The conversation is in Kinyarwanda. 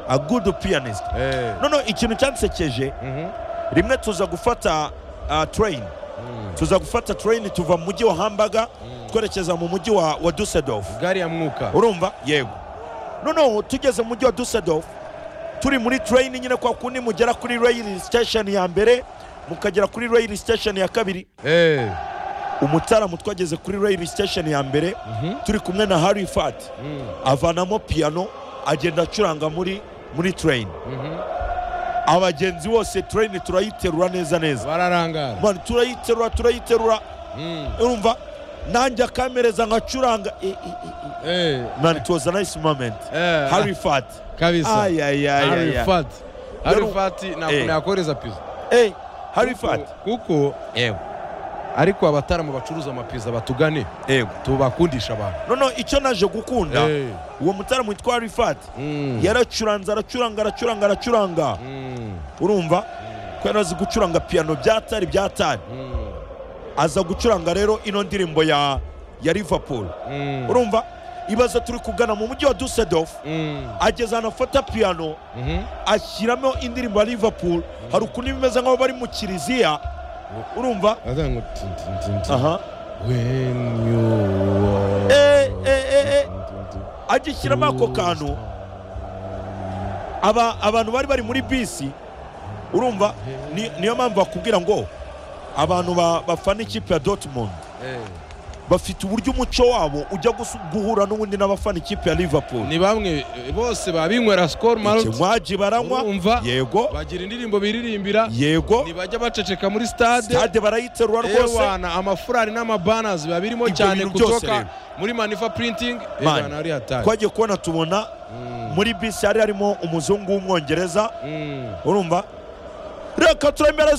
a good pianist none ikintu cyansekeje rimwe tuza gufata train tuza gufata train tuva mu mujyi wa hambaga twerekeza mu mujyi wa dusseldorf gari ya mwuka urumva yego noneho tugeze mu mujyi wa dusseldorf turi muri train nyine kwa kundi mugera kuri rail station ya mbere mukagera kuri rail station ya kabiri Eh, umutaramu twageze kuri rail station ya mbere turi kumwe na harry fat avanamo piano agenda acuranga muri muri train abagenzi bose train turayiterura neza neza bararangara Man, turayiterura turayiterura urumva nanjye akamereza nkacuranga Eh, eh, eh, eh. Eh, Man, it was a nice moment eh, harry fat kabisa Ay, ay, ay, Harry ay, ay. Fat. Harry Yari- Fat ntabwo Eh. nakohereza pizza Eh, harry fat kuko yego ariko abataramu bacuruza amapizza batugane yego tubakundisha abantu noneho icyo naje gukunda Eh. uwo mutaramu witwa harry fat Mm. yaracuranze aracuranga aracuranga aracuranga Mm. urumva ko yari azi gucuranga piyano byatari byatari Mm. aza gucuranga rero ino ndirimbo ya ya liverpool Mm. urumva ibaze turi kugana mu mujyi wa dusseldorf Mm. ageze ahantu afata piyano Mhm. ashyiramo indirimbo ya liverpool hari ukuntu bimeze nk'aho bari mu kiliziya urumva Aza ngo tin, tin, tin, tin. aha When you are- Eh, eh, eh, eh. agishyiramo ako kantu aba abantu bari bari muri bisi urumva ni- niyo mpamvu bakubwira ngo abantu ba- bafana ikipe ya dortmund Eh. bafite uburyo umuco wabo ujya gusu- guhura n'ubundi n'abafana ikipe ya liverpool ni bamwe eh, bose babinywera skol marot ikinywaji baranywa Urumva? yego bagira indirimbo biririmbira yego ntibajya baceceka muri stade stade barayiterura rwose ewana amafurari n'amabanazi biba birimo Ibyo cyane bintu byose kutoka rero. muri manifa printing Man. ewana ari hatari twagiye kubona tubona muri bisi hari harimo umuzungu w'umwongereza urumva reka turemere